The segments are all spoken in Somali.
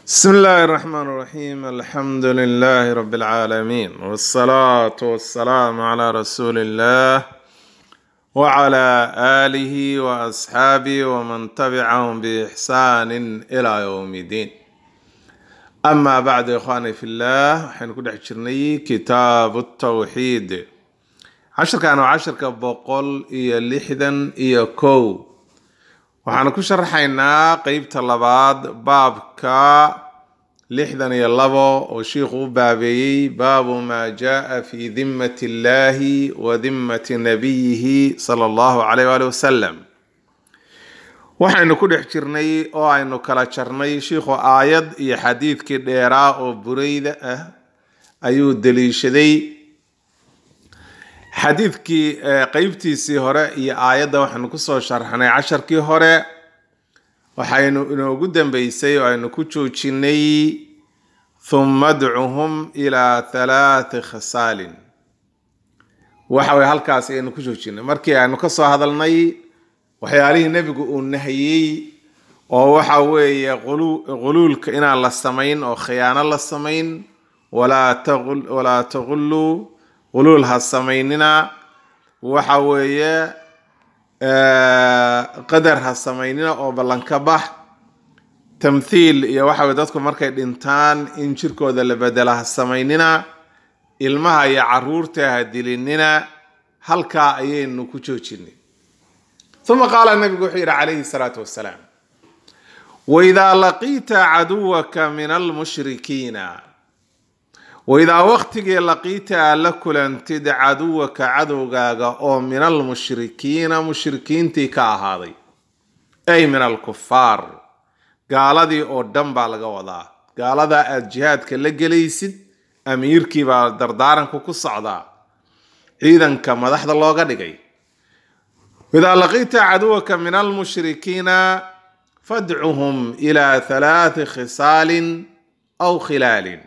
بسم الله الرحمن الرحيم الحمد لله رب العالمين والصلاة والسلام على رسول الله وعلى آله وأصحابه ومن تبعهم بإحسان إلى يوم الدين أما بعد إخواني في الله حين كنا حجرني كتاب التوحيد عشر كانوا عشر كبقول إيا لحدا إيا كو waxaan ku sharaxaynaa qeybta labaad baabka lixdan iyo labo oo shiikhu u baabeeyey baabu maa jaa fi dimmati illahi wa dimmati nabiyihi sala allahu calayh waali wasalam waxaynu ku dhex jirnay oo aynu kala jarnay shiikhu aayad iyo xadiidkii dheeraa oo bureyda ah ayuu daliishaday xadiidkii qeybtiisii hore iyo aayadda waxaynu kusoo sharxnay casharkii hore waxaynu inoogu dambeysay oo aynu ku joojinay thumma adcuhum ilaa thalaati khisaalin waxa weye halkaas aynu ku joojinay markii aynu kasoo hadalnay waxyaalihii nebigu uu nahiyey oo waxa weeye quluulka inaan la samayn oo khiyaano la samayn walaa taquluu quluul ha samaynina waxa weeye qadar ha samaynina oo ballanka bax tamthiil iyo waxa weye dadku markay dhintaan in jirkooda la bedela ha samaynina ilmaha iyo caruurta ha dilinina halkaa ayaynu ku joojinay uma qaala nabigu wuxuu yidhi calayhi salaatu wasalaam waidaa laqiita caduwaka min almushrikiina waidaa waqtigii laqiita aad la kulantid caduwaka cadowgaaga oo min almushrikiina mushrikiintii ka ahaaday ay min alkufaar gaaladii oo dhan baa laga wadaa gaaladaa aad jihaadka la gelaysid amiirkii baa dardaaranku ku socdaa ciidanka madaxda looga dhigay waidaa laqiita caduwaka min almushrikiina fadcuhum ilaa halaati khisaalin aw khilaalin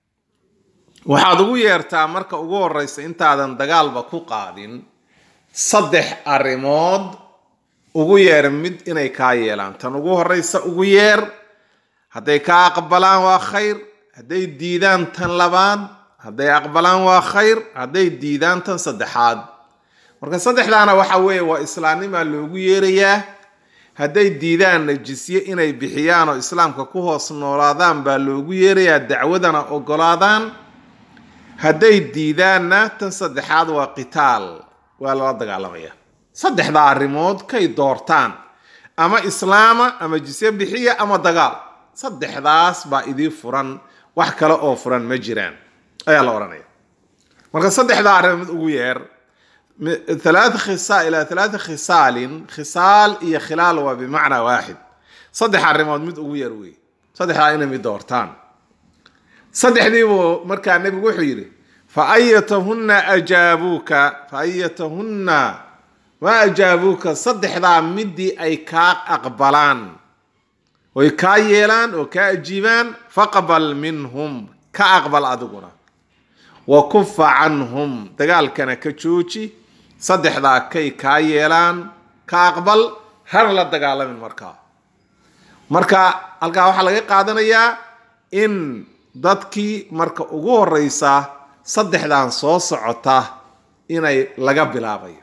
waxaad ugu yeertaa marka ugu horeysa intaadan dagaalba ku qaadin saddex arrimood ugu yeer mid inay kaa yeelaan tan ugu horeysa ugu yeer hadday kaa aqbalaan waa khayr hadday diidaan tan labaad hadday aqbalaan waa khayr hadday diidaan tan saddexaad marka saddexdaana waxa weeye waa islaamnimaa loogu yeerayaa hadday diidaan najisye inay bixiyaan oo islaamka ku hoos noolaadaan baa loogu yeerayaa dacwadana ogolaadaan hadday diidaanna tan saddexaad waa qitaal waa lala dagaalamaya saddexdaa arrimood kay doortaan ama islaama ama jisye bixiya ama dagaal saddexdaas baa idii furan wax kale oo furan ma jiraan ayaa la odhanaya marka saddexdaa arrimood ugu yeer thalaatha khisa ilaa thalaatha khisaalin khisaal iyo khilaal waa bimacnaa waaxid saddex arrimood mid ugu yeer wey saddexdaa inay mid doortaan saddexdiibuu markaa nebigu wuxuu yidhi fa ayatahunna ajaabuuka fa ayatahunna ma ajaabuuka saddexdaa midii ay kaa aqbalaan oy kaa yeelaan oo kaa ajiibaan faqbal minhum ka aqbal adiguna wa kufa canhum dagaalkana ka jooji saddexdaa kay kaa yeelaan ka aqbal hana la dagaalamin markaa marka halkaa waxaa laga qaadanayaa in dadkii marka ugu horeysa saddexdan soo socota inay laga bilaabayo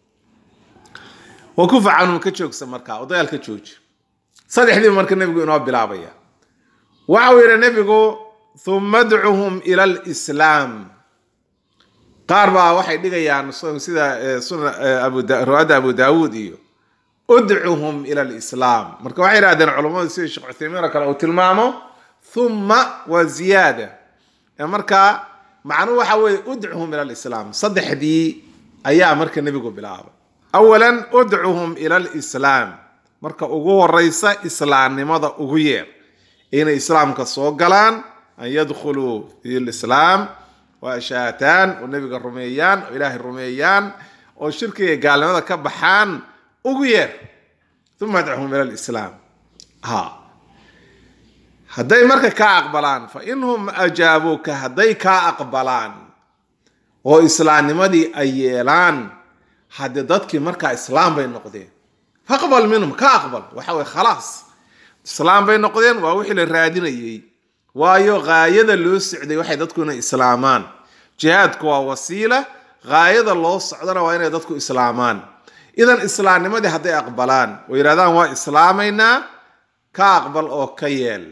wa kufa canhum ka joogsa markaa oo dagaal ka jooji saddexdiiba marka nebigu inoo bilaabaya waxau yidhi nebigu huma adcuhum ila lislaam qaar baa waxay dhigayaan sida riwaayadda abu daawuud iyo udcuhum ila lislaam marka waxay yidhahdeen culammadu sida sheekh cuthaymiin oo kale uu tilmaamo uma waa ziyaada marka macnuhu waxa weeye udcuhum ila lislaam saddexdii ayaa marka nebigu bilaabay awalan udcuhum ila lislaam marka ugu horeysa islaamnimada ugu yeer inay islaamka soo galaan an yadkhuluu fi lislaam waa shaataan oo nebiga rumeeyaan oo ilaahay rumeeyaan oo shirkiga gaalnimada ka baxaan ugu yeer uma adcuhum ila lislaam ha hadday marka kaa aqbalaan fa inhum ajaabuuka hadday kaa aqbalaan oo islaamnimadii ay yeelaan haddii dadkii markaa islaam bay noqdeen faqbal minhum ka aqbal waxa weye khalaas islaam bay noqdeen waa wixii la raadinayey waayo gaayada loo socday waxay dadku inay islaamaan jihaadku waa wasiila gaayada loo socdana waa inay dadku islaamaan idan islaamnimadii hadday aqbalaan oo yidhahdaan waa islaamaynaa ka aqbal oo ka yeel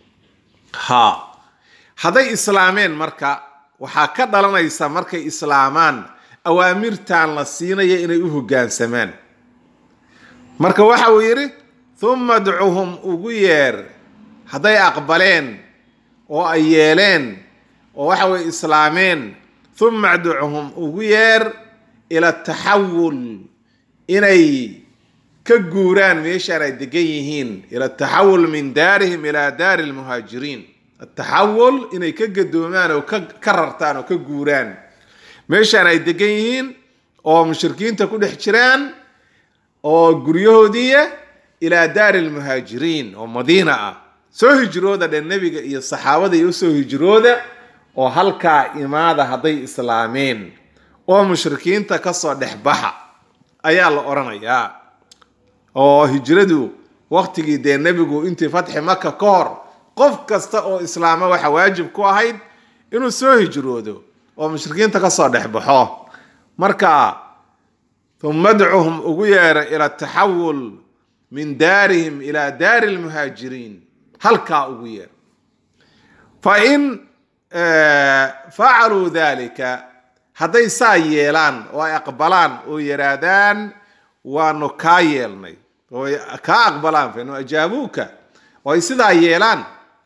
ha hadday islaameen marka waxaa ka dhalanaysa markay islaamaan awaamirtan la siinaya inay u hoggaansamaan marka waxa uu yidhi humma dcuhum ugu yeer hadday aqbaleen oo ay yeeleen oo waxa weye islaameen humma dcuhum ugu yeer ila taxawul inay ka guuraan meeshaan ay degan yihiin ila taxawul min daarihim ila daari lmuhaajiriin ataxawul inay ka gadoomaan oo ka rartaan oo ka guuraan meeshaan ay degan yihiin oo mushrikiinta ku dhex jiraan oo guryahoodiiya ilaa daari lmuhaajiriin oo madiina ah soo hijrooda dhe nebiga iyo saxaabada iyo usoo hijrooda oo halkaa imaada hadday islaameen oo mushrikiinta kasoo dhex baxa ayaa la odhanayaa oo hijradu waqtigii dee nebigu intii fatxi maka ka hor qof kasta oo islaama waxa waajib ku ahayd inuu soo hijroodo oo mushrikiinta kasoo dhex baxo marka uma dcuhum ugu yeera ila taxawul min daarihim ila daari lmuhaajiriin halkaa ugu yeer fain facaluu dalika hadday saa yeelaan oo ay aqbalaan oo yidhaahdaan waanu kaa yeelnay oo kaa aqbalaan fainu ajaabuuka oo ay sidaa yeelaan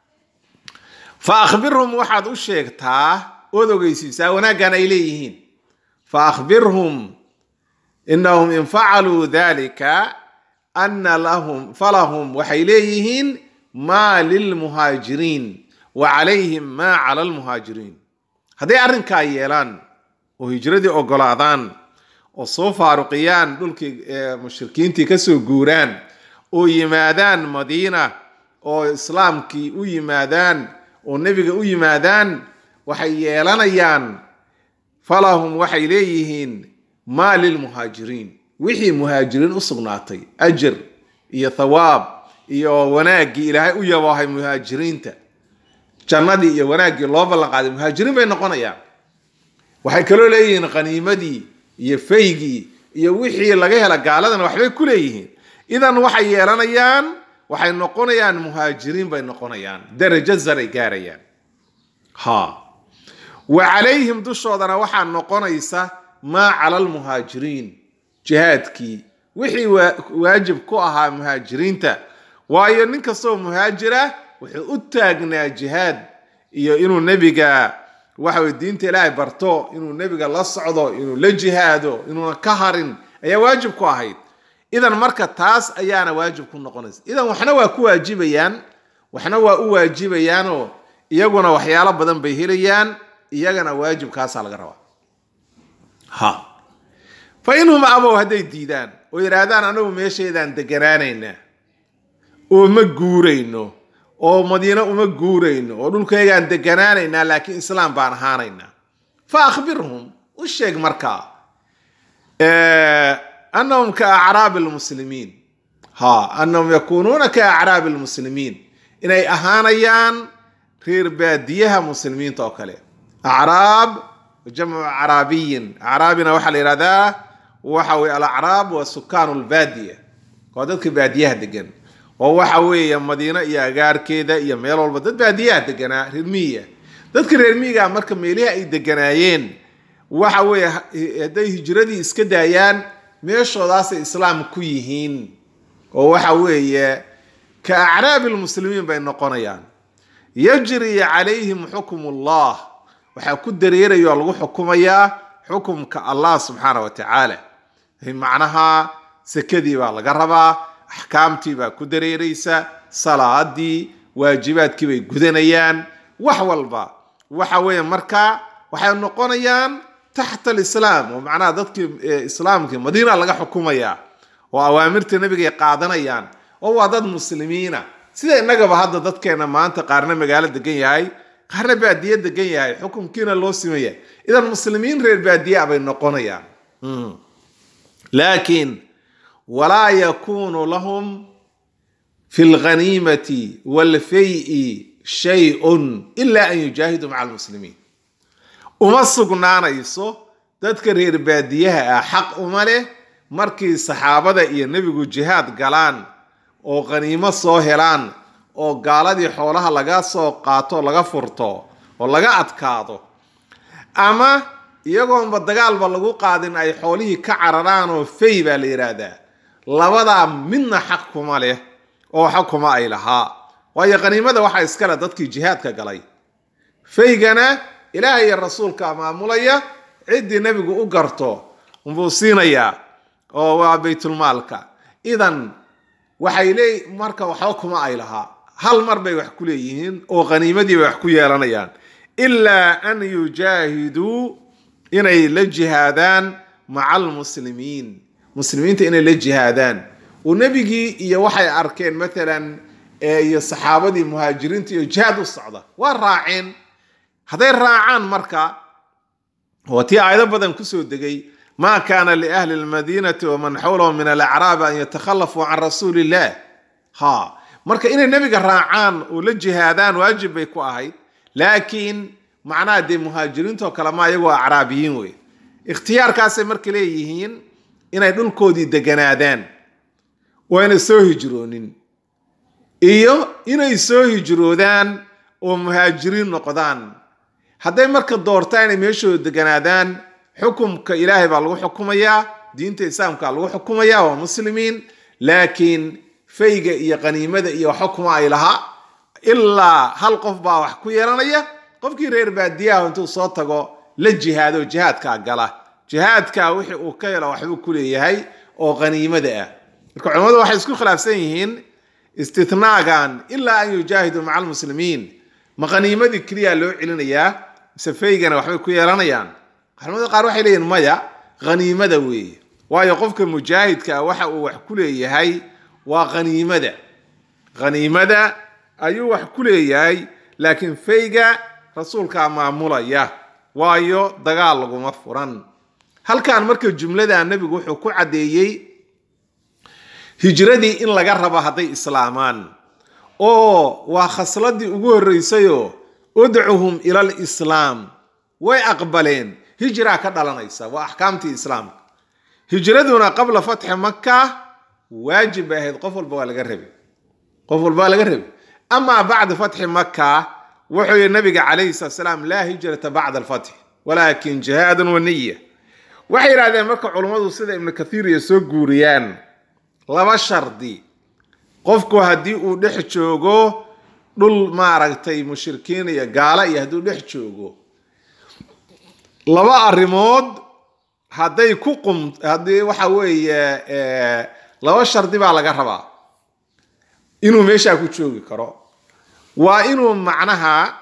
fa akhbirhum waxaad u sheegtaa ood ogeysiisaa wanaaggan ay leeyihiin fa akhbirhum inahum in facaluu dalika ana lahum falahum waxay leeyihiin maa lilmuhaajiriin wa calayhim maa cala almuhaajiriin hadday arrinkaa yeelaan oo hijradii ogolaadaan oo soo faaruqiyaan dhulkii mushrikiintii kasoo guuraan oo yimaadaan madiina oo islaamkii u yimaadaan oo nebiga u yimaadaan waxay yeelanayaan falahum waxay leeyihiin maa lilmuhaajiriin wixii muhaajiriin u sugnaatay ajar iyo thawaab iyo wanaaggii ilaahay u yaboohay muhaajiriinta jannadii iyo wanaaggii loo ballan qaaday muhaajiriin bay noqonayaan waxay kaloo leeyihiin qaniimadii iyo faygii iyo wixii laga hela gaaladana waxbay ku leeyihiin idan waxay yeelanayaan waxay noqonayaan muhaajiriin bay noqonayaan darajo saray gaarayaan ha wa calayhim dushoodana waxaa noqonaysa maa cala almuhaajiriin jihaadkii wixii waajib ku ahaa muhaajiriinta waayo nin kastoo muhaajira wuxuu u taagnaa jihaad iyo inuu nebiga waxawey diinta ilaahay barto inuu nebiga la socdo inuu la jihaado inuuna ka harin ayaa waajib ku ahayd idan marka taas ayaana waajib ku noqonaysa idan waxna waa ku waajibayaan waxna waa u waajibayaanoo iyaguna waxyaalo badan bay helayaan iyagana waajibkaasaa laga rabaa ha fa inhum abow hadday diidaan oo yidhaahdaan anagu meesheedaan deganaanaynaa oo ma guurayno oo madiino uma guurayno oo dhulkaygaan deganaanaynaa laakiin islaam baan ahaanaynaa fa akhbirhum u sheeg markaa anahum ka acraabi lmuslimiin ha anahum yakuunuuna ka acraabi lmuslimiin inay ahaanayaan reer baadiyaha muslimiinta oo kale acraab jamcu acraabiyin acraabina waxaa la yihahdaa waxa weye alacraab waa sukaanu lbaadiya waa dadka baadiyaha degan oo waxa weeye madiino iyo agaarkeeda iyo meel walba dad baadiyaha deganaa reer miyiga dadka reer miyiga marka meelihi ay deganaayeen waxa weeye hadday hijradii iska daayaan meeshoodaasay islaam ku yihiin oo waxa weeye ka acraabi lmuslimiin bay noqonayaan yajri calayhim xukm ullah waxaa ku dareeraya oo lagu xukumayaa xukumka allah subxaana wa tacaala macnaha sekadii baa laga rabaa axkaamtii baa ku dareeraysa salaadii waajibaadkii bay gudanayaan wax walba waxa weeye marka waxay noqonayaan taxta alislaam oo macnaha dadkii islaamkii madiina laga xukumaya oo awaamirta nebigay qaadanayaan oo waa dad muslimiina sida innagaba hadda dadkeena maanta qaarna magaalo degan yahay qaarna baadiye degan yahay xukumkiina loo simaya idan muslimiin reer baadiyaa bay noqonayaan laakiin walaa yakunu lahum fi lghaniimati walfay shay-un ilaa an yujaahiduu maca almuslimiin uma sugnaanayso dadka reer baadiyaha ah xaq uma leh markii saxaabada iyo nebigu jihaad galaan oo qaniimo soo helaan oo gaaladii xoolaha laga soo qaato laga furto oo laga adkaado ama iyagoonba dagaalba lagu qaadin ay xoolihii ka cararaan oo fay baa la yidhaahdaa labadaa midna xaq kuma leh oo xaq kuma ay lahaa waayo qaniimada waxaa iskale dadkii jihaadka galay faygana ilaah iyo rasuulka maamulaya ciddii nebigu u garto unbuu siinayaa oo waa baytulmaalka idan waxay leey marka waxba kuma ay lahaa hal mar bay wax ku leeyihiin oo qaniimadii bay wax ku yeelanayaan ilaa an yujaahiduu inay la jihaadaan maca almuslimiin muslimiinta inay la jihaadaan oo nebigii iyo waxay arkeen maalan iyo saxaabadii muhaajiriinta iyo jihaad u socda waa raaceen hadday raacaan marka waa tii aayado badan kusoo degay ma kaana liahli lmadiinati waman xawlahum min alacraabi an yatakhallafuu can rasuuli illah ha marka inay nebiga raacaan oo la jihaadaan waajib bay ku ahayd laakiin macnaha dee muhaajiriintoo kale ma iyagoo acraabiyiin wey ikhtiyaarkaasay marka leeyihiin inay dhulkoodii deganaadaan oo ayna soo hijroonin iyo inay soo hijroodaan oo muhaajiriin noqdaan hadday marka doortaan inay meeshooda deganaadaan xukumka ilaahay baa lagu xukumayaa diinta islaamka lagu xukumayaa waa muslimiin laakiin fayga iyo qaniimada iyo xukuma ay lahaa ilaa hal qof baa wax ku yeelanaya qofkii reer baadiyaha intuu soo tago la jihaado jihaadkaa gala jihaadka wixii uu ka helo waxbuu ku leeyahay oo qaniimada ah marka culimmadu waxay isku khilaafsan yihiin istithnaagan ilaa an yujaahiduu maca almuslimiin ma qaniimadii keliya loo celinayaa mise faygana waxbay ku yeelanayaan culimada qaar waxay leeyihin maya qaniimada weeye waayo qofka mujaahidka ah waxa uu wax ku leeyahay waa qaniimada qaniimada ayuu wax ku leeyahay laakiin fayga rasuulkaa maamulaya waayo dagaal laguma furan halkan marka jumlada nebigu wuxuu ku caddeeyey hijradii in laga rabo hadday islaamaan oo waa khasladii ugu horreysayoo udcuhum ila alislaam way aqbaleen hijraa ka dhalanaysa waa axkaamtii islaamka hijraduna qabla fatxi maka waajib bay ahayd qof walba waa laga rabi qof walba waa laga rabi amaa bacda fatxi maka wuxuu yihi nabiga calayhi salatu salaam laa hijrata bacda alfatxi walaakin jihaadun wa niya waxay yidhahdeen marka culummadu sida ibnu kathiir iyo soo guuriyaan laba shardi qofku haddii uu dhex joogo dhul maaragtay mushrikiin iyo gaala iyo hadduu dhex joogo laba arrimood hadday ku qum haddii waxa weeye laba shardi baa laga rabaa inuu meeshaa ku joogi karo waa inuu macnaha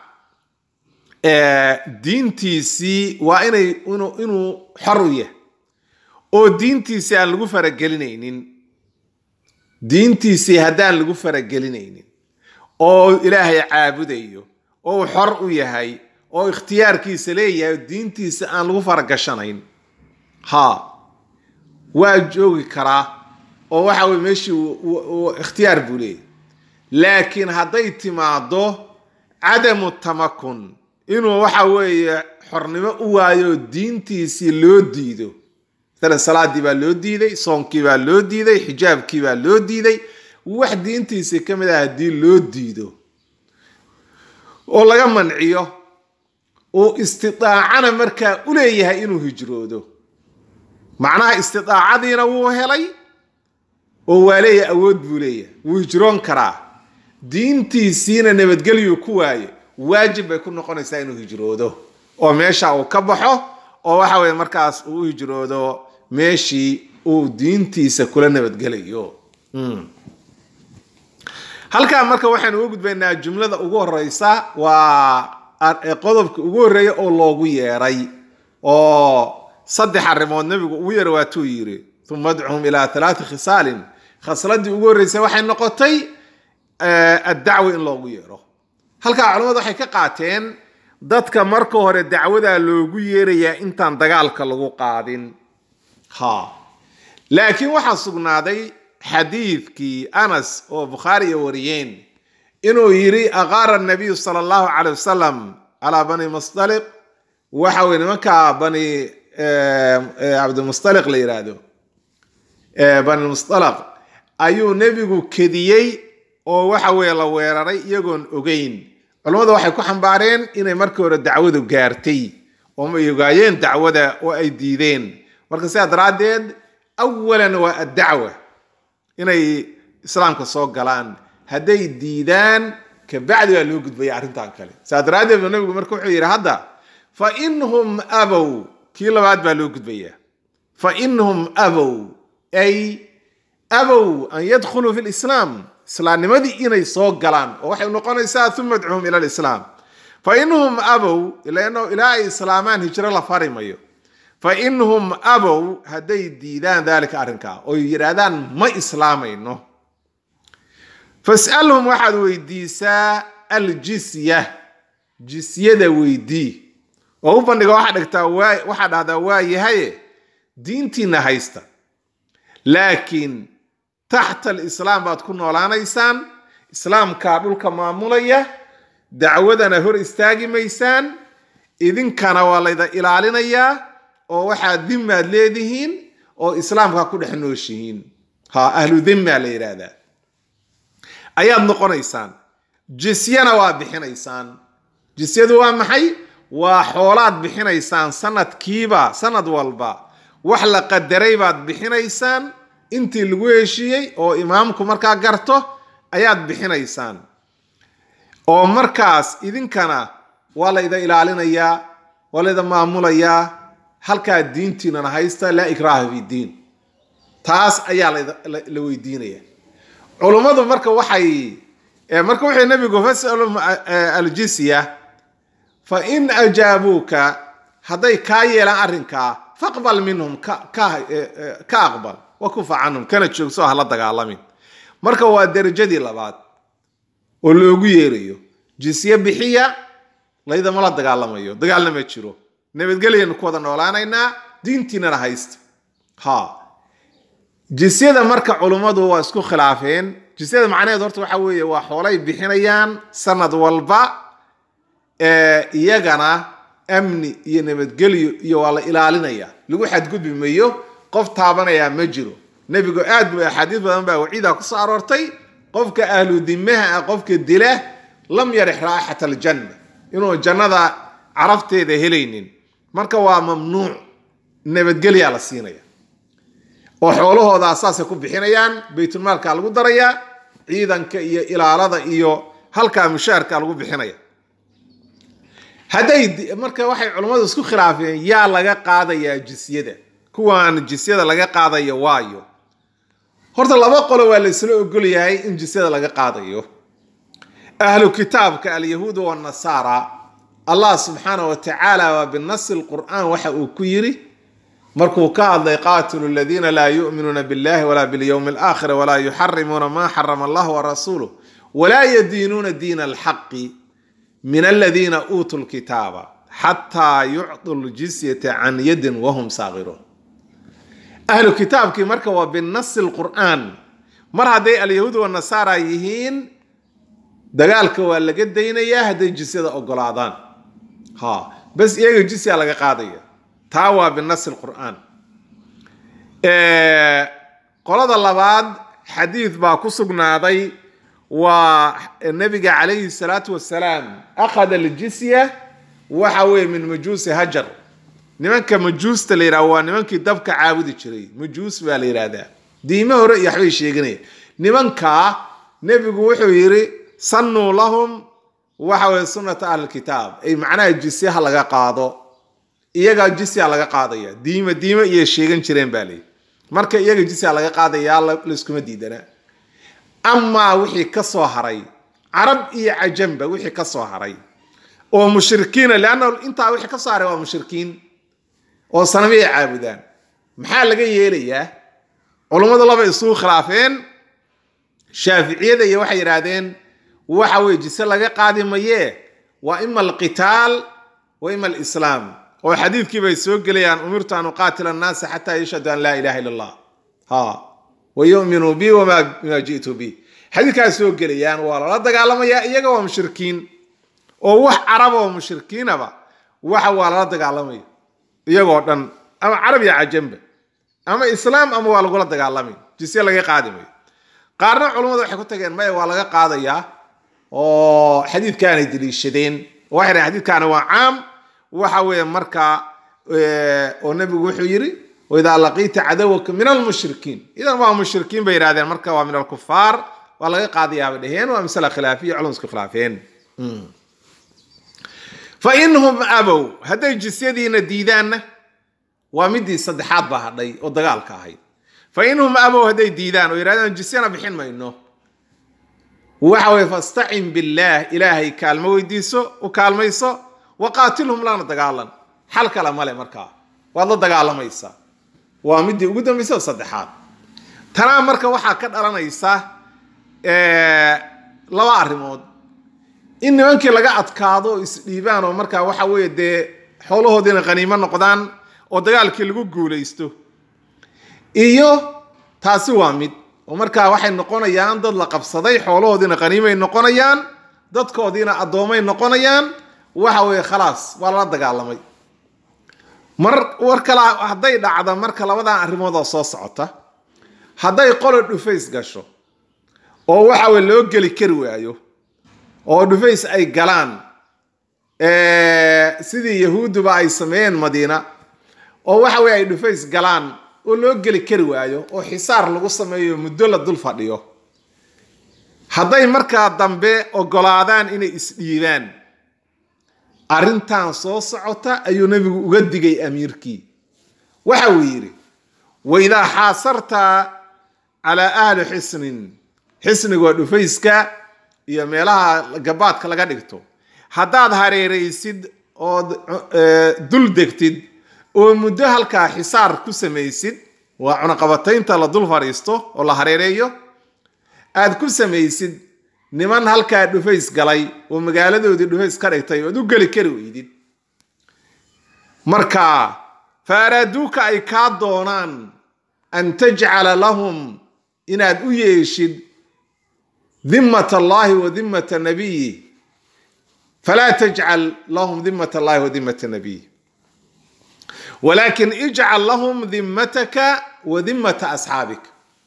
diintiisii waa inay inuu xor u yahay oo diintiisii aan lagu faragelinaynin diintiisii haddaan lagu faragelinaynin oo ilaahay caabudayo oo uu xor u yahay oo ikhtiyaarkiisa leeyahay oo diintiisa aan lagu faragashanayn ha waa joogi karaa oo waxa weye meeshii ikhtiyaar buu leeyahy laakiin hadday timaado cadamu tamakun inuu waxa weeye xornimo u waayo diintiisii loo diido masalan salaadii baa loo diiday soonkii baa loo diiday xijaabkii baa loo diiday wax diintiisii ka mid ah haddii loo diido oo laga manciyo uu istidaacana markaa u leeyahay inuu hijroodo macnaha istidaacadiina wuu helay oo waa leeyahay awood buu leeyahay wuu hijroon karaa diintiisiina nabadgelyuu ku waayo waajib bay ku noqonaysaa inuu hijroodo oo meesha uu ka baxo oo waxa weye markaas uu u hijroodo meeshii uu diintiisa kula nabadgelayo halkaa marka waxaynu uga gudbaynaa jumlada ugu horeysa waa qodobka ugu horreeya oo loogu yeeray oo saddex arrimood nebigu ugu yeeray waatuu yidhi uma adcuhum ilaa halaati khisaalin khasladii ugu horreysay waxay noqotay addacwa in loogu yeero halkaa culamadu waxay ka qaateen dadka marka hore dacwadaa loogu yeerayaa intaan dagaalka lagu qaadin ha laakiin waxaa sugnaaday xadiidkii anas oo bukhaari iyo wariyeen inuu yidhi aqaara nabiyu sala allahu calay wasalam calaa bani mustaliq waxa weye nimanka bani cabdimustaliq la yidhaahdo bani mustalaq ayuu nebigu kediyey oo waxa weeye la weeraray iyagoon ogeyn culammadu waxay ku xambaareen inay markii hore dacwadu gaartay oo ay ogaayeen dacwada oo ay diideen marka sidaa daraaddeed awalan waa addacwa inay islaamka soo galaan hadday diidaan kabacdi baa loo gudbaya arrintan kale sidaa daraaddeed ba nabigu marka wuxuu yidhi hadda fa inhum abow kii labaad baa loo gudbaya fa inhum abow ay abow an yadkhuluu fi lislaam islaamnimadii inay soo galaan oo waxay noqonaysaa uma adcuhum ila lislaam fa inhum abow ilaa ay islaamaan hijro la fari mayo fa inhum abow hadday diidaan dalika arrinkaa oo yidhaahdaan ma islaamayno fas'alhum waxaad weydiisaa aljisya jisyada weydii oo u bandhiga waxaa dhigtaa waxaa dhahdaa waa yahaye diintiina haysta laakiin taxta alislaam baad ku noolaanaysaan islaamkaa dhulka maamulaya dacwadana hor istaagi maysaan idinkana waa layda ilaalinayaa oo waxaad dimaad leedihiin oo islaamkaa ku dhex nooshihiin ha ahlu dimmaa la yidhaahdaa ayaad noqonaysaan jisyana waa bixinaysaan jisyadu waa maxay waa xoolaad bixinaysaan sanadkiiba sanad walba wax la qadaray baad bixinaysaan intii lagu heshiiyey oo imaamku markaa garto ayaad bixinaysaan oo markaas idinkana waa layda ilaalinayaa waa layda maamulayaa halkaa diintiinana haysta laa ikraaha fi diin taas ayaa la weydiinaya culummadu marka waxay marka wuxuu nabigu fasalum aljisya fa in ajaabuuka hadday kaa yeelaan arrinkaa faqbal minhum ka aqbal wakufa canhum kana joogso hala dagaalamin marka waa derajadii labaad oo loogu yeerayo jisye bixiya laydama la dagaalamayo dagaalna ma jiro nabadgelyanu ku wada noolaanaynaa diintiinana haysta ha jisyada marka culummadu waa isku khilaafeen jisyada macnaheed horta waxa weeye waa xoolay bixinayaan sanad walba iyagana amni iyo nabadgelyo iyo waa la ilaalinaya lagu xadgudbi mayo qof taabanayaa ma jiro nebigu aad bu axaadiis badan baa waciida kusoo aroortay qofka ahlu dimaha ah qofka dila lam yarix raaxat aljanna inuu jannada carafteeda helaynin marka waa mamnuuc nabadgelyaa la siinaya oo xoolahooda saasay ku bixinayaan baytulmaalka lagu darayaa ciidanka iyo ilaalada iyo halkaa mushaarka lagu bixinaya hadday marka waxay culummadu isku khilaafeen yaa laga qaadayaa jisyada kuwaan jisyada laga qaadayo waayo horta laba qolo waa laysla ogol yahay in jisyada laga qaadayo ahlu kitaabka alyahuud wanasaara allah subxaana wa tacaala waa binasi lqur'aan waxa uu ku yiri markuu ka hadlay qaatilu aladiina laa yu'minuuna billahi walaa bilyowmi alaakhir walaa yuxarimuuna ma xarama allah warasuuluh walaa yadiinuuna diina alxaqi min aladiina uutuu lkitaaba xataa yucdu ljisyata can yadin wahum saakiruun ahlu kitaabkii marka waa binasi lqur'aan mar hadday alyahuud wanasaara yihiin dagaalka waa laga daynayaa hadday jisyada ogolaadaan ha bas iyaga jisya laga qaadaya taa waa binasi lqur'aan qolada labaad xadiid baa ku sugnaaday waa nabiga calayhi salaatu wasalaam akhada aljisya waxa weeye min majuusi hajar nimanka majuusta la yidhaha waa nimankii dabka caabudi jiray majuus baa la yidhaahdaa diime hore iyo waxbay sheeganaya nimankaa nebigu wuxuu yidhi sannuu lahum waxa weye sunnata ahlilkitaab ay macnaha jisyaha laga qaado iyagaa jisya laga qaadaya diime diime iyo sheegan jireen baa leyi marka iyaga jisya laga qaadayaa layskuma diidanaa amaa wixii ka soo haray carab iyo cajamba wixii ka soo haray oo mushrikiina leanna intaa wixii ka soo haray waa mushrikiin oo sanamiyay caabudaan maxaa laga yeelayaa culummadu laba isugu khilaafeen shaaficiyada iyo waxay yidhaahdeen waxa weye jise laga qaadi mayee waa ima alqitaal wa ima alislaam oo xadiidkii bay soo gelayaan umirtu an uqaatila annaasa xataa yashhadu an laa ilaha illa allah ha wa yuminuu bi wama ji'tu bi xadiidkaas soo gelayaan waa lala dagaalamayaa iyaga waa mushrikiin oo wax carab oo mushrikiinaba waxa waa lala dagaalamaya iyagoo dhan ama carab iyo cajamba ama islaam ama waa lagula dagaalamay jisye laga qaadi mayo qaarna culummadu waxay ku tageen maya waa laga qaadayaa oo xadiidkaanay deliishadeen waxay dhahen xadiidkaani waa caam waxa weeye markaa oo nebigu wuxuu yidhi waidaa laqiita cadawaka min almushrikiin idan waa mushrikiin bay yidhahdeen marka waa min alkufaar waa laga qaadayaa bay dhaheen waa masala khilaafiya culum isku khilaafeen fa inhum abow hadday jisyadiina diidaanna waa midii saddexaad baa hadhay oo dagaalka ahayd fa inhum abow hadday diidaan oo yidhahdaan jisyana bixin mayno waxa weye fastacin billaah ilaahay kaalmo weydiiso u kaalmayso waqaatilhum lana dagaalan xal kale male markaa waad la dagaalamaysaa waa midii ugu dambaysa oo saddexaad tanaa marka waxaa ka dhalanaysa laba arrimood in nimankii laga adkaado oo isdhiibaan oo markaa waxa weeye dee xoolahoodiina qaniimo noqdaan oo dagaalkii lagu guulaysto iyo taasi waa mid oo markaa waxay noqonayaan dad la qabsaday xoolahoodiina qaniimay noqonayaan dadkoodiina addoomay noqonayaan waxa weeye khalaas waa lala dagaalamay mar war kala hadday dhacda marka labadan arrimood oo soo socota hadday qolo dhufays gasho oo waxa weye loo geli kari waayo oo dhufays ay galaan sidii yahuudduba ay sameeyeen madiina oo waxa weye ay dhufays galaan oo loo geli kari waayo oo xisaar lagu sameeyo muddo la dul fadhiyo hadday markaa dambe ogolaadaan inay isdhiibaan arrintan soo socota ayuu nebigu uga digay amiirkii waxa uu yidhi waidaa xaasarta calaa ahli xisnin xisniga waa dhufayska iyo meelaha gabaadka laga dhigto haddaad hareeraysid ood dul degtid oo muddo halkaa xisaar ku samaysid waa cunaqabataynta la dul fadhiisto oo la hareereeyo aad ku samaysid niman halkaa dhufays galay oo magaaladoodii dhufays ka dhigtay ood u geli kari weydid marka fa araaduuka ay kaa doonaan an tajcala lahum inaad u yeeshid dimmat allahi wa dimmata nabiyi falaa tajcal lahum dimmat allahi wa dimmata nabiyi walakin ijcal lahum dimmataka wa dimmata asxaabik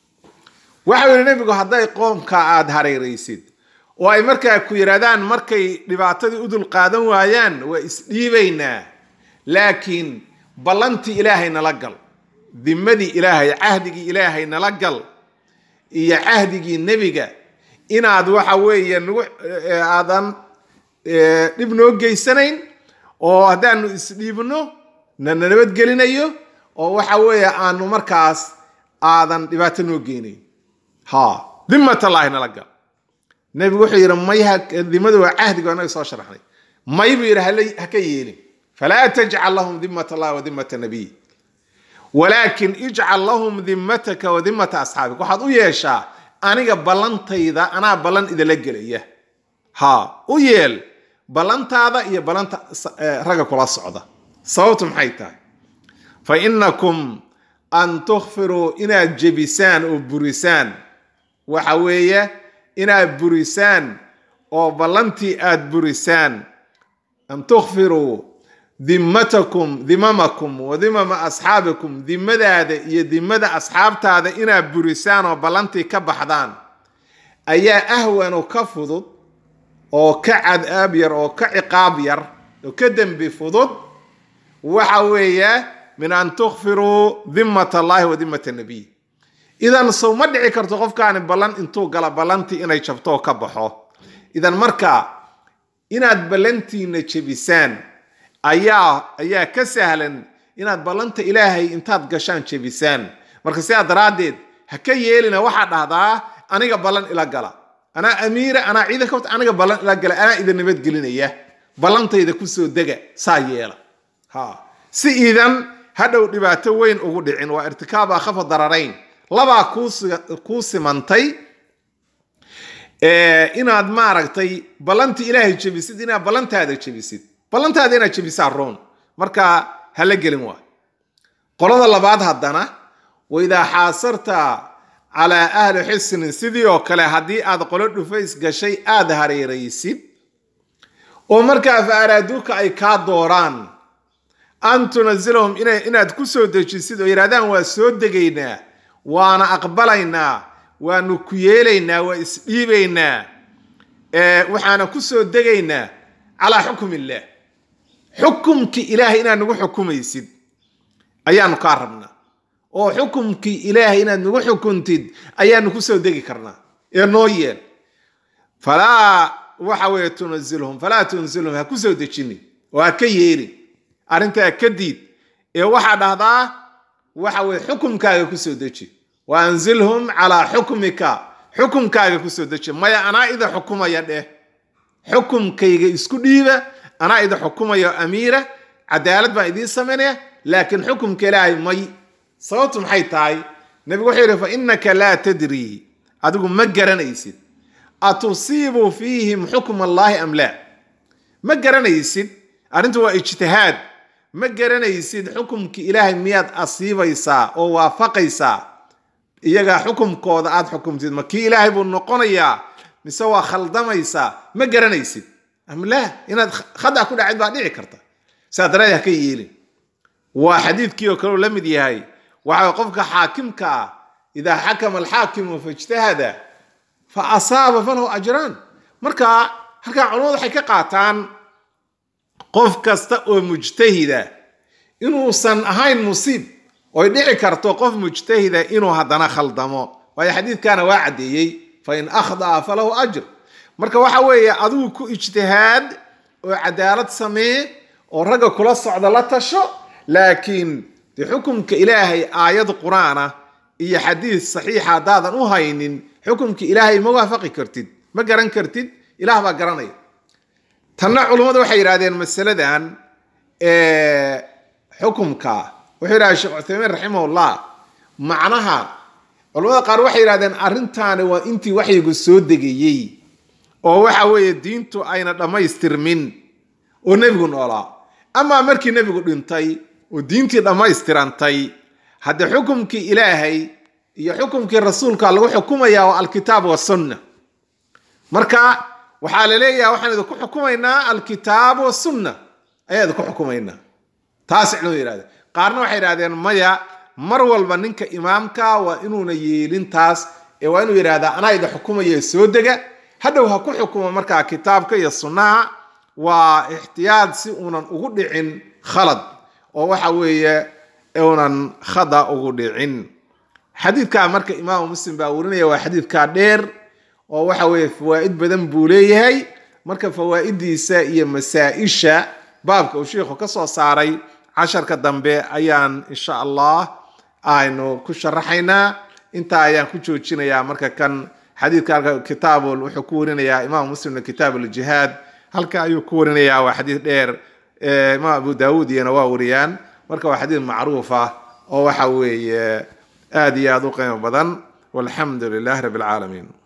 waxa yihi nebigu hadday qoomka aada hareeraysid oo ay markaa ku yidhahdaan markay dhibaatadii u dul qaadan waayaan waa isdhiibaynaa laakiin ballantii ilaahay nala gal dimadii ilaahay cahdigii ilaahay nala gal iyo cahdigii nebiga inaad waxa weeye nagu aadan dhib noo geysanayn oo haddaanu isdhiibno nana nabadgelinayo oo waxa weeye aanu markaas aadan dhibaato noo geynayn ha dimatallahi nala gal nebigu wuxuu yidhi may dimadu waa cahdiga inaga soo sharaxnay may buu yidhi haka yeelin falaa tajcal lahum dimat allahi wa dimata nabiy walaakin ijcal lahum dimmataka wa dimmata asxaabik waxaad u yeeshaa aniga ballantayda anaa ballan idala gelaya ha u yeel ballantaada iyo ballanta ragga kula socda sababtu maxay tahay fa inakum an tukfiruu inaad jebisaan oo burisaan waxa weeye inaad burisaan oo ballantii aad burisaan an tukfiruu dimmatakum dimamakum wa dimama asxaabikum dimadaada iyo dimada asxaabtaada inaad burisaan oo ballantii ka baxdaan ayaa ahwanu ka fudud oo ka cadaab yar oo ka ciqaab yar oo ka dembi fudud waxa weeye min an tukfiruu dimmat allahi wa dimmat nabiy idan sow ma dhici karto qofkaani ballan intuu gala ballantii inay jabto oo ka baxo idan marka inaad ballantiina jebisaan ayaa ayaa ka sahlan inaad ballanta ilaahay intaad gashaan jebisaan marka sidaa daraaddeed ha ka yeelina waxaa dhahdaa aniga ballan ila gala anaa amiira anaa ciidanka wata aniga ballan ila gala anaa idin nabadgelinaya ballantayda kusoo dega saa yeela ha si iidan hadhow dhibaato weyn ugu dhicin waa irtikaab akhafa dararayn labaa kuu simantay inaad maaragtay ballantii ilaahay jebisid inaad ballantaada jebisid ballantaada inaad jebisaa roon marka hala gelin waa qolada labaad haddana waidaa xaasarta calaa ahli xisnin sidii oo kale haddii aad qolo dhufays gashay aada hareeraysid oo markaa fa araaduuka ay kaa dooraan an tunazilahum inaad ku soo dejisid oo yidhahdaan waa soo degaynaa waana aqbalaynaa waanu ku yeelaynaa waa isdhiibaynaa waxaana ku soo degaynaa calaa xukum illaah xukumkii ilaahay inaad nagu xukumaysid ayaanu kaa rabnaa oo xukumkii ilaahay inaad nagu xukuntid ayaanu ku soo degi karnaa ee noo yeel falaa waxa weeye tunazilhum falaa tunzilhum ha ku soo dejinin oo ha ka yeelin arrintaa ka diid ee waxaa dhahdaa waxa weye xukumkaaga ku soo deji wa anzilhum calaa xukmika xukumkaaga ku soo deji maya anaa ida xukumaya dheh xukumkayga isku dhiiba anaa ida xukumaya amiira cadaalad baan idiin samaynaya laakiin xukumka ilaahay may sababtu maxay tahay nebigu wuxuu yidhi fa innaka laa tadrii adigu ma garanaysid atusiibu fiihim xukm allaahi am laa ma garanaysid arrintu waa ijtihaad ma garanaysid xukumki ilaahay miyaad asiibaysaa oo waafaqaysaa iyagaa xukumkooda aad xukumtid ma kii ilaahay buu noqonayaa mise waa khaldamaysaa ma garanaysid am laa inaad khada ku dhacid baa dhici karta saa daraadee ha ka yeelin waa xadiidkii oo kaleu la mid yahay waxa qofka xaakimka ah idaa xakama alxaakimu faijtahada fa asaaba falahu ajraan marka halkaa culamadu waxay ka qaataan qof kasta oo mujtahida inuusan ahayn musiib oy dhici karto qof mujtahida inuu haddana khaldamo waayo xadiidkana waa caddeeyey fa in akhda'a falahu ajr marka waxa weeye adigu ku ijtihaad oo cadaalad samee oo ragga kula socda la tasho laakiin dee xukumka ilaahay aayad qur-aana iyo xadiid saxiixa haddaadan u haynin xukumka ilaahay ma waafaqi kartid ma garan kartid ilaah baa garanaya tanna culummadu waxay yidhahdeen masaladan xukumka wuxuu yidhahda sheekh cuthaymiin raximahullah macnaha culamada qaar waxay yidhahdeen arrintaani waa intii waxyigu soo degayey oo waxa weeye diintu ayna dhammaystirmin oo nebigu noolaa amaa markii nebigu dhintay oo diintii dhammaystirantay haddee xukumkii ilaahay iyo xukumkii rasuulka lagu xukumayaa waa alkitaab wasunna marka waxaa la leeyaha waxaan idinku xukumaynaa alkitaab wasunna ayaa idinku xukumaynaa taas culimadu yidhahdeen qaarna waxay yidhahdeen maya mar walba ninka imaamka waa inuuna yeelin taas ee waa inuu yidhahdaa anaa idin xukumaya soo dega hadhow ha ku xukumo markaa kitaabka iyo sunnaha waa ixtiyaad si uunan ugu dhicin khalad oo waxa weeye unan khada ugu dhicin xadiidkaa marka imaamu muslim baa warinaya waa xadiidkaa dheer oo waxa weeye fawaa'id badan buu leeyahay marka fawaa'idiisa iyo masaa-isha baabka uu sheikhu ka soo saaray casharka dambe ayaan insha allah aynu ku sharaxaynaa intaa ayaan ku joojinayaa marka kan xadiidka halka kitaabul wuxuu ku warinayaa imaamu muslimna kitaab uljihaad halka ayuu ku warinayaa waa xadiid dheer imaam abu daawuud iyana waa wariyaan marka waa xadiid macruuf ah oo waxa weeye aad iyo aad u qiimo badan walxamdu lilah rabi alcaalamiin